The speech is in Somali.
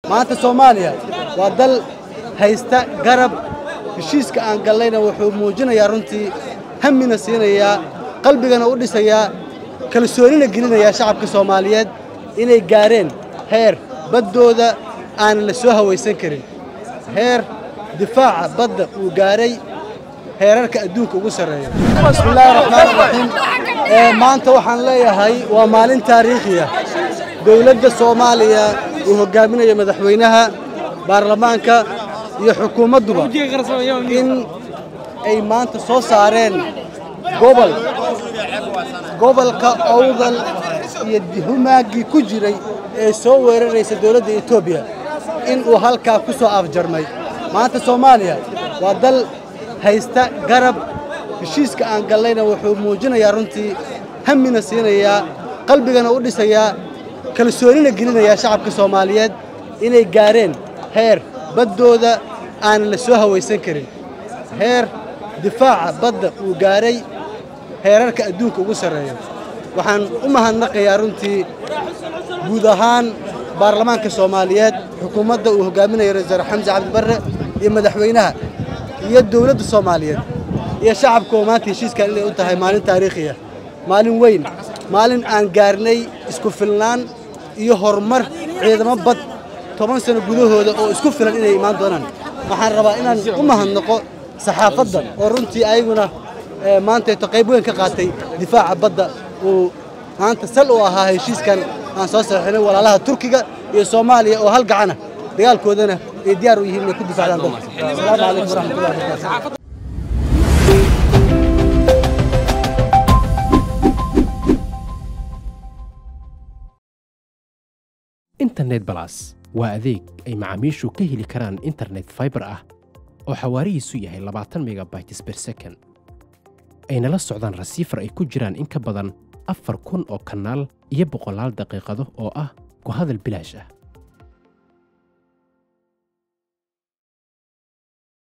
maanta soomaaliya waa dal haysta garab heshiiska aan gallayna wuxuu muujinayaa runtii hammina siinayaa qalbigana u dhisayaa kalsoonina gelinayaa shacabka soomaaliyeed inay gaareen heer baddooda aanan la soo hawaysan karin heer difaaca badda uu gaaray heerarka adduunka ugu sarreeya bismillaahi raxmaani raxiim maanta waxaan leeyahay waa maalin taariikhiya dowladda soomaaliya uu hoggaaminayo madaxweynaha baarlamaanka iyo xukuumadduba in ay maanta soo saareen gobol gobolka owdal iyo humaaggii ku jiray ee soo weeraraysa dowladda etoobiya in uu halkaa ku soo afjarmay maanta soomaaliya waa dal haysta garab heshiiska aan gallayna wuxuu muujinayaa runtii hammina siinayaa qalbigana u dhisayaa kalsoonina gelinayaa shacabka soomaaliyeed inay gaareen heer baddooda aanan la soo hawaysan karin heer difaaca badda uu gaaray heerarka adduunka ugu sarreeya waxaan u mahadnaqayaa runtii guud ahaan baarlamaanka soomaaliyeed xukuumadda uu hoggaaminayo ra-iisul xamse cabdibarre iyo madaxweynaha iyo dowladda soomaaliyeed iyo shacabka oo maanta heshiiskan inay u tahay maalin taariikhiya maalin weyn maalin aan gaarnay isku filnaan iyo horumar ciidamo bad toban sano gudahooda oo isku filan inay imaan doonaan waxaan rabaa inaan u mahadnaqo saxaafadda oo runtii ayaguna maantayto qayb weyn ka qaatay difaaca badda uu maanta sal u ahaa heshiiskan aan soo saxiixinay walaalaha turkiga iyo soomaaliya oo hal gacana dagaalkoodana ay diyaar u yihiin inay ku difaacdaan dalka asalaamu calaykum waraxmatullahi wabarakaatu internet balas waa adeeg ay macaamiishu ka heli karaan internet faibar ah oo xawaarihiisu yahay labaatan megabytes ber second ayna la socdaan rasiifar ay ku jiraan in ka badan afar kun oo kanaal iyo boqolaal daqiiqado oo ah ku hadal bilaash ah